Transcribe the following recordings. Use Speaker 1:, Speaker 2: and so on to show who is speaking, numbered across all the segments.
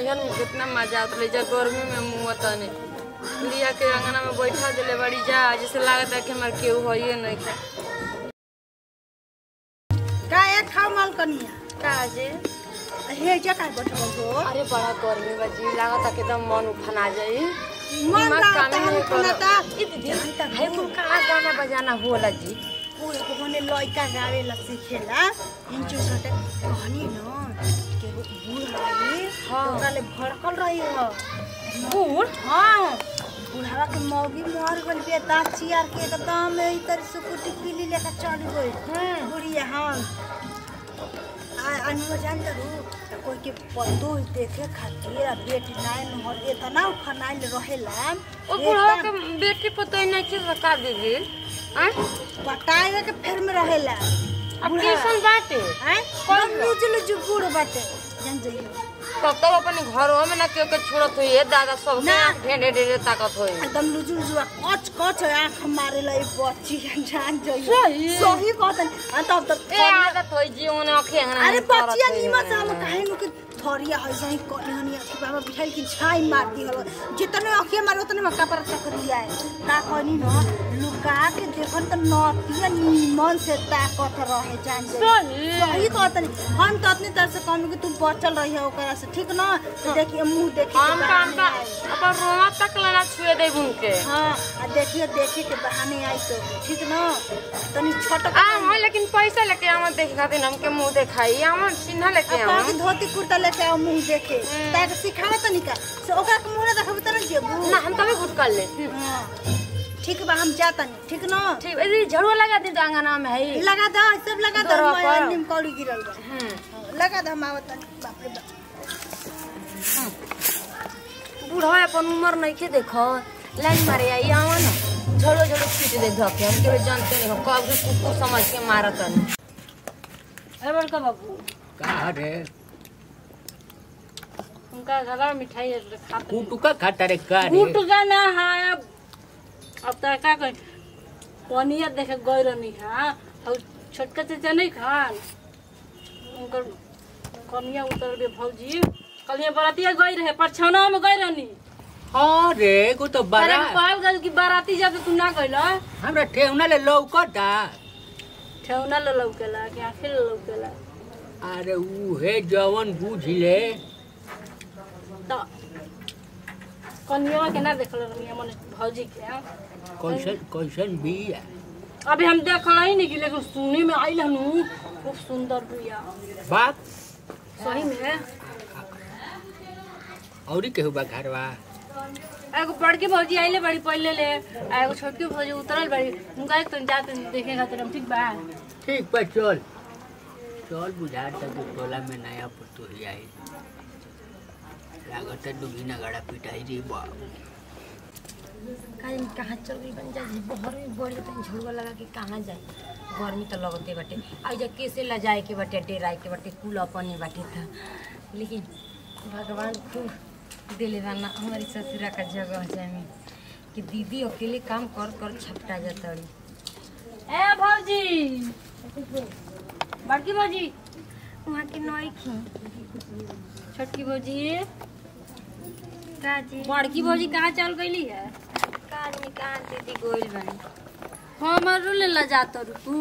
Speaker 1: नैहर में कितना मजा आता जा गर्मी में मुँह तने लिया के अंगना में बैठा दिले बड़ी जा जैसे लागत है कि हमारे केहू होइए नहीं खा
Speaker 2: का एक खाओ माल कनिया
Speaker 1: काजे
Speaker 2: हे जे का बैठल हो
Speaker 1: अरे बड़ा गर्मी बा जी लागत है कि एकदम मन उफना जाई
Speaker 2: मन
Speaker 1: दिमाग
Speaker 2: लागता
Speaker 1: कामे
Speaker 2: है
Speaker 1: नहीं
Speaker 2: उफना
Speaker 1: करो।
Speaker 2: ता।
Speaker 1: ई दीदी भाई कुल कहाँ गाना बजाना होला जी
Speaker 2: पूरे को होने लइका गावे ला सीखेला इंचु कटे कहनी न के वो बूढ़ आई
Speaker 1: हाँ।
Speaker 2: तो ओकरा ले भड़कल रही हो
Speaker 1: बूढ़
Speaker 2: हाँ बुढ़ावा के मौगी मर गइल बे दांत चियार के एकदम ई तर सुकुटी पीली लेकर चल गई बुढ़िया हाँ आ अनु जान करू कोई के पतो देखे खातिर आ बेटी नाय नहर इतना फनाइल रहेला
Speaker 1: ओ बुढ़वा के बेटी पतो नहीं के सका दीदी आय
Speaker 2: पटाए के फेर में रहेला
Speaker 1: अब
Speaker 2: बुढ़ा।
Speaker 1: कैसन बाटे
Speaker 2: हैं कौन लुचल जुबुड़ बाटे जान जइयो
Speaker 1: तब तब अपने घरों में ना केहू के छोड़त हुई है दादा सब
Speaker 2: ना।
Speaker 1: ढेरे ढेरे ताकत हुई
Speaker 2: एकदम लुजुल जुआ कच कच आँख मारे ला बच्ची जान जइयो
Speaker 1: सही।
Speaker 2: सही कहतन आ तब तक
Speaker 1: ए आदत होई जीवन अखे
Speaker 2: अरे बच्चिया नीमा से हम काहे नु के थरिया है सही कहनी हनी कि बाबा बिठाई की छाई मार दी हलो जितने अखिया मारे उतने में कपड़ा चकरिया है का कहनी न लुका के देखन त नतिया नीमन से ताकत रहे जान जइयो
Speaker 1: सही
Speaker 2: सही कहतनी हम तो अपनी तरफ से कहनी कि तू बचल रही है ओकरा से ठीक न तो देखिए मुंह देखिए
Speaker 1: हम काम का अपन रोमा तक लगा छुए दे उनके
Speaker 2: हाँ आ देखिए देखे के बहाने आई तो ठीक न तनी छोट
Speaker 1: आ हां लेकिन पैसा लेके आवन देखे खातिर हमके मुंह दिखाई आवन चिन्ह लेके
Speaker 2: अपना
Speaker 1: आवन
Speaker 2: धोती कुर्ता लेके आओ मुंह देखे ताकि सिखावे तनी का से ओकरा के मुंह ना देखबे त न जेबू
Speaker 1: ना हम तभी घुट कर ले
Speaker 2: हाँ ठीक बा हम जातनी ठीक न
Speaker 1: ठीक ए झड़ुआ लगा दी तो अंगना में है
Speaker 2: लगा दो सब लगा दो
Speaker 1: दरवा
Speaker 2: मैं
Speaker 1: पर।
Speaker 2: नीम कौड़ी गिरल बा
Speaker 1: हम्म
Speaker 2: हाँ, लगा दो हम आवतनी बाप रे बाप
Speaker 1: बूढ़ा अपन उम्र नहीं के देखो लाइन मारे आई आवा ना झड़ो झड़ो पीट दे धके हम के जानते नहीं हो कब के कुकुर समझ के मारत नहीं अरे बड़का बाबू
Speaker 3: का रे
Speaker 1: उनका गला मिठाई खाते
Speaker 3: कुटुका खाता रे का रे
Speaker 1: गुटका ना है अब अब तो का कह पनिया देखे गई रहनी है और छोटका चाचा नहीं खान उनकर कनिया उतर गए भौजी कलिया बरातिया गई रहे परछौना में गई रहनी
Speaker 3: हाँ रे को तो
Speaker 1: अरे
Speaker 3: बड़ा
Speaker 1: कहल गल कि बाराती जब तू ना गइला
Speaker 3: हमरा ठेहुना ले लौकता
Speaker 1: ठेवना ले लौकेला कि आखिर ले लौकेला
Speaker 3: अरे उहे जवन बुझ ले
Speaker 1: तो कनिया के ना देखल रहनी मने भौजी के
Speaker 3: कैसन कैसन बिया
Speaker 1: अभी हम देखल ही नहीं कि लेकिन सुने में आइल हनु खूब सुंदर बिया
Speaker 3: बाप
Speaker 1: सही में
Speaker 3: औरी केहू बा घरवा
Speaker 1: एगो बड़की भौजी आइले बड़ी पहले ले आ एगो छोटकी भौजी उतरल बड़ी उनका एक तो जाते देखे खातिर हम ठीक बा
Speaker 3: ठीक बा चल चल बुझा तक टोला में नया पुतु ही आई लागत है दुगीना गड़ा पिटाई रे बाप
Speaker 1: काहे कहाँ चल गई बन जा बहर में बढ़ जाते झुड़वा लगा के कहाँ जाए गर्मी तो लगते बाटे आ जा कैसे ला जाए के बाटे डेराए के बाटे कुल अपने बाटे था लेकिन भगवान तू दिले ना हमारी ससुरा का जगह जाए में कि दीदी अकेले काम कर कर छपटा जातड़ी ए भौजी बड़की भौजी वहाँ के नई खी छोटकी भौजी काजी बड़की भौजी कहाँ चल गईली है काज में कहाँ दीदी गोइल बनी हमारो ले ला जात रु तू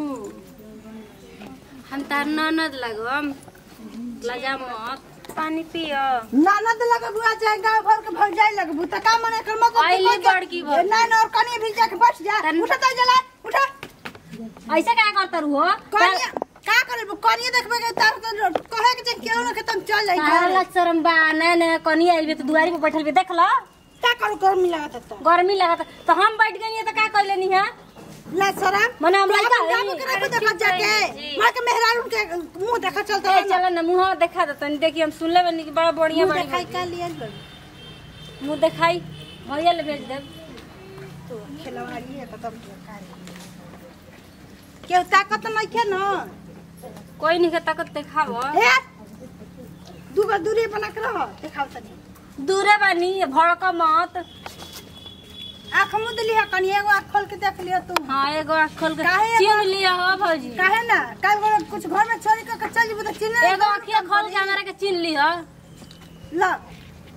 Speaker 1: हम तार ननद लगम लजा मत पानी पियो
Speaker 2: ननद लगे बुआ चाहे गांव भर के भग जाए लगे बुता का मने कर मको
Speaker 1: आइली बड़की भौजी।
Speaker 2: ना ना और कनी भी जाके बैठ जा
Speaker 1: तन-
Speaker 2: उठा तो जला उठा
Speaker 1: ऐसे क्या करता रू हो
Speaker 2: कनिया का करे कनिया देखबे के तार तो कहे के जे केहू ना के तुम चल जाई
Speaker 1: तारा शरम बा ना ना कनी आइल बे तो दुआरी पे बैठल बे देख लो
Speaker 2: का करू कर मिला त
Speaker 1: गर्मी लगता तो हम बैठ गई तो का कर लेनी है
Speaker 2: ला शरम
Speaker 1: मने हम लइका
Speaker 2: जाब
Speaker 1: हई।
Speaker 2: के
Speaker 1: अरे
Speaker 2: देखो
Speaker 1: ठीक
Speaker 2: जाके
Speaker 1: है जी।
Speaker 2: मार के मेहरारू के मुंह देखा चलता
Speaker 1: ए चलो ना मुंह देखा दे तनी देखी हम सुन लेबे कि बड़ा बढ़िया
Speaker 2: मुंह
Speaker 1: बड़ी
Speaker 2: देखाई का लियल बड़ी
Speaker 1: मुंह देखाई भैया ले भेज दे
Speaker 2: तो खिलवाड़ी है तो तब का केहू ताकत नहीं के ना
Speaker 1: कोई नहीं के ताकत देखावो
Speaker 2: हे दूगो दूरी बना के रह देखाओ तनी
Speaker 1: दूरे बानी भड़क मत
Speaker 2: आँख मुँह दिली है कनी एगो आँख खोल के देख लियो तू
Speaker 1: हाँ एगो आँख खोल के
Speaker 2: काहे एगो-
Speaker 1: चिन्ह लिया हो भौजी
Speaker 2: काहे ना कल को कुछ घर में चोरी करके चल जीबो तो चिन्ह
Speaker 1: एगो आँखिया खोल के हमारा के चिन्ह लिया
Speaker 2: ल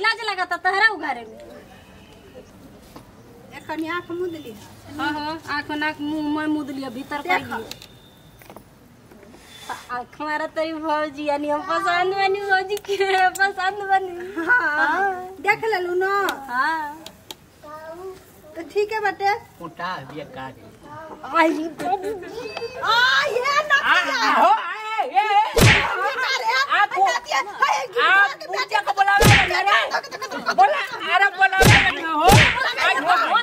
Speaker 1: लाज लगता तहरा उगारे में
Speaker 2: एखन आँख मुद ली
Speaker 1: हाँ हाँ आँख नाक मुंह में मुद लिया भीतर कर
Speaker 2: देखा।
Speaker 1: लिया आँख मारा तेरी भौजी यानी हम पसंद बनी भौजी के पसंद बनी
Speaker 2: हाँ देख लेलू न
Speaker 1: हाँ
Speaker 2: तो ठीक है बेटे
Speaker 3: उठा ये काट
Speaker 1: आई
Speaker 2: आ ये ना
Speaker 3: हो आए ये
Speaker 2: आप
Speaker 3: आप पूजा को बुलावे अरे बोला अरे बुलावे नहीं हो अरे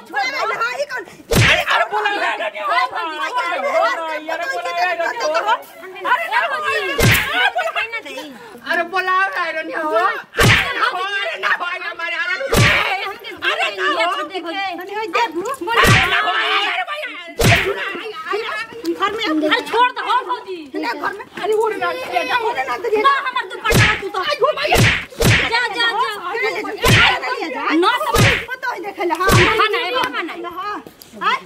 Speaker 3: अरे बुलावे नहीं हो अरे बुलावे नहीं हो अरे बुलावे नहीं हो अरे ना हो ना मारे अरे अरे ना हो
Speaker 2: घर में
Speaker 1: अरे छोड़ दो हो भौजी
Speaker 2: घर में अरे उड़ ना उड़ ना तो
Speaker 1: ना हमर दुपट्टा तू तो जा जा जा ना सब
Speaker 2: पता है देख ले हां
Speaker 1: खाना है बाबा ना
Speaker 2: हां हां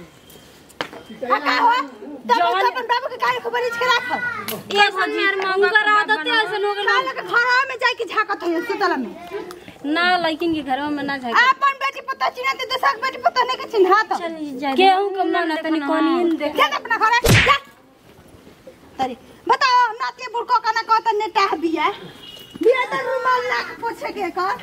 Speaker 2: का हो तब अपन बाबू के काहे खबर इच के राख
Speaker 1: ये भौजी यार मांगा कर आदत है ऐसे लोग
Speaker 2: काहे के घर में जाके झाकत है सुतला में
Speaker 1: ना लेकिन के घर में ना जाए
Speaker 2: अपन बेटी पता चिन्हा दे दसक बेटी पता नहीं के चिन्हा तो
Speaker 1: केहू के मन तनी कोनी देख
Speaker 2: जा अपना घर जा तरी बताओ नाती बुड़को का ना कहता नेटा बिया बिया तो रुमाल ला के पोछे के कर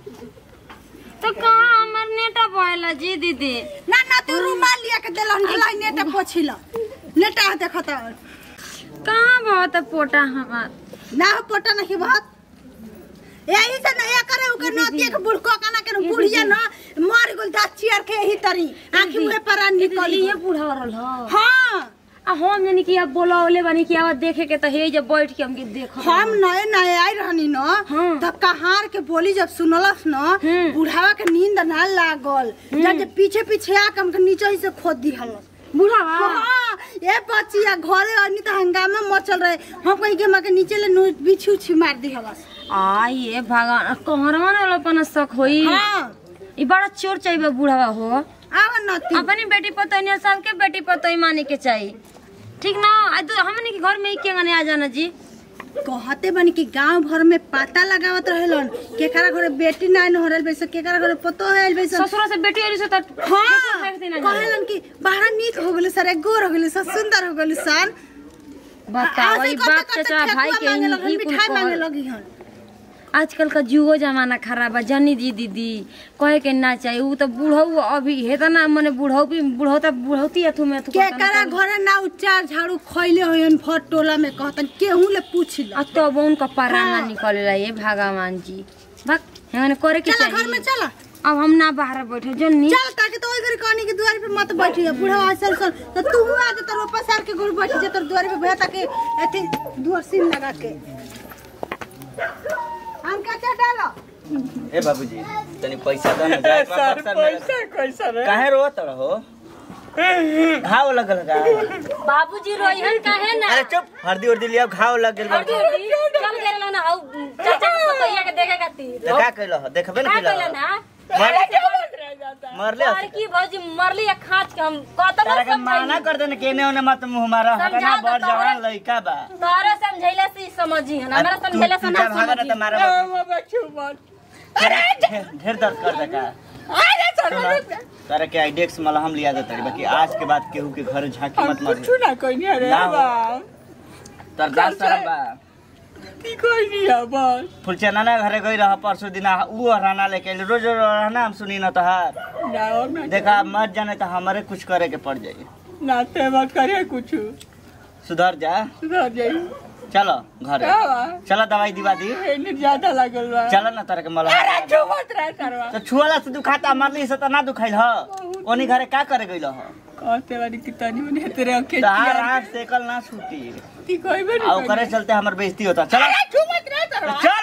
Speaker 1: तो कहाँ हमर नेटा बोला जी दीदी
Speaker 2: ना ना तू रुमाल लिया के देलन ढलाई नेटा पोछिल नेटा देखत
Speaker 1: कहाँ बहुत पोटा हमार
Speaker 2: ना हो पोटा नहीं बहुत यही से नहीं करे उके नती के बुड़को का ना के बुढ़िया ना मर गेल दा चियर के यही तरी आंखी मुंह पर निकल
Speaker 1: ये बूढ़ा रहल ह
Speaker 2: हां
Speaker 1: आ हम जानी कि अब बोलावले बानी कि अब देखे के त हे जब बैठ के हमके देख
Speaker 2: हम नए नए आई रहनी न
Speaker 1: हाँ।
Speaker 2: तब कहार के बोली जब सुनलस न
Speaker 1: हम्म।
Speaker 2: बुढ़ावा के नींद ना लागल जब जे पीछे पीछे आके हमके नीचे ही से खोद दिहलस
Speaker 1: बूढ़ा
Speaker 2: हाँ ये बच्चिया घरे आनी तो हंगामा मचल रहे हम कहीं के के नीचे ले नु बिछी उछी मार दिहलस
Speaker 1: आ ये भगवान कहरवा न अपन शक होई
Speaker 2: हाँ
Speaker 1: ई बड़ा चोर चाहिए बूढ़ा हो
Speaker 2: आवा नती
Speaker 1: अपनी बेटी पतोही सबके बेटी पतोही माने के चाहिए ठीक ना आ तो हमने के घर में ही केंगने आ जाना जी
Speaker 2: कहते बनी कि गांव भर में पता लगावत रहेलन केकरा घरे बेटी ना न होरल बैस केकरा घरे पतो है बैस
Speaker 1: ससुरा से बेटी वाली से तो
Speaker 2: हाँ
Speaker 1: फेंक देना जाए।
Speaker 2: कहलन कि बाहर नीक हो गेल सर गोर हो गेल सर सुंदर हो गेल सन
Speaker 1: बताओ
Speaker 2: ऐसे
Speaker 1: ई
Speaker 2: करते
Speaker 1: बाप
Speaker 2: करते
Speaker 1: चाचा भाई
Speaker 2: ठेकुआ
Speaker 1: के
Speaker 2: मांगे लगन,
Speaker 1: ई कुल
Speaker 2: मिठाई मांगे
Speaker 1: कहल।
Speaker 2: लगी हन
Speaker 1: आजकल का जुगो जमाना खराब बा जनी दी दीदी कहे के ना चाहिए उ तो बुढ़ऊ अभी हेता ना मने बुढ़ऊ भी बुढ़ौता बुढ़ौती अथु में अथु
Speaker 2: केकरा घरे ना उच्चार झाड़ू खइले होयन फट टोला में कहतन केहू ले पूछ ल
Speaker 1: आ तब उनका पराना
Speaker 2: हाँ।
Speaker 1: निकलेला ये भगवान जी भक हेने करे के
Speaker 2: चला घर में
Speaker 1: चाहिए
Speaker 2: चला
Speaker 1: अब हम ना बाहर बैठे जन्नी
Speaker 2: चल ताकि तो ओई घरे कहनी के द्वार पे मत बैठिए बूढ़ा असल सल तो तू आ जा तो रोपा सार के गोड़ बैठ जा तो द्वार पे भैया ताकि एथी दुआर सीन लगा के हम क्या क्या डालो
Speaker 4: ए बाबूजी तनी पैसा दो ना जाए
Speaker 3: सर पैसा कैसा रे
Speaker 4: काहे रोत रहो घाव लगल का
Speaker 1: बाबूजी रोइहन काहे ना
Speaker 4: अरे चुप हल्दी उर्दी लिया घाव लग गेल
Speaker 1: हरदी हरदी चल गेल ना हौ चाचा के पतोहिया के देखे खातिर
Speaker 4: तो का कइलो हो देखबे
Speaker 1: का
Speaker 4: ना
Speaker 1: कइला
Speaker 4: कइलो
Speaker 1: ना
Speaker 4: मर मरले
Speaker 1: और की भौजी मरली या खाच के हम कतनो
Speaker 4: तारा के माना
Speaker 1: समझाई
Speaker 4: कर देने केने ओने मत मुंह मारा
Speaker 1: समझा
Speaker 4: हकना
Speaker 1: दो
Speaker 4: बड़
Speaker 1: तोहरा।
Speaker 4: जवान लइका बा
Speaker 1: तोहरा समझैला से ही समझी है हमरा
Speaker 4: तू
Speaker 1: समझैला से ना
Speaker 4: पीछा भागा ना
Speaker 1: समझी
Speaker 4: तो मारा
Speaker 3: बाबा क्यों बात
Speaker 4: ढेर ढेर दर्द कर दे का सुना, तारा के आइडेक्स मलहम लिया देता बाकी आज के बाद केहू के घर झांकी मत मार
Speaker 3: कुछ ना कोई नहीं रे
Speaker 4: ना हो।
Speaker 3: बा
Speaker 4: तर दास शरम बा
Speaker 3: की कोई नहीं है बस
Speaker 4: फुलचना ना घरे गई रहा परसों दिन ऊ हराना लेके आइल। रोज रोज रहना हम सुनी न तहार
Speaker 3: ना और ना
Speaker 4: देखा मत जाने तो हमारे कुछ करे के पड़ जाई
Speaker 3: ना ते मत करे कुछ
Speaker 4: सुधर जा
Speaker 3: सुधर जाई
Speaker 4: चलो घरे
Speaker 3: का बा
Speaker 4: चलो दवाई दिवा दी
Speaker 3: एने ज्यादा लागल बा
Speaker 4: चलो ना तारा के
Speaker 3: अरे
Speaker 4: मलहम
Speaker 3: जो मत रह करवा
Speaker 4: तो छुआला से दुखाता मरली से तो ना दुखाइल ह ओनी घरे का करे गइल ह
Speaker 3: कहते वाली कि तनी मने तेरे अके
Speaker 4: तहार
Speaker 3: चिया
Speaker 4: आँख सेकल ना छूटी
Speaker 3: की कोई भी
Speaker 4: आ ओकरे चलते हमर बेइज्जती होता चलो
Speaker 3: जो मत रह करवा
Speaker 4: चल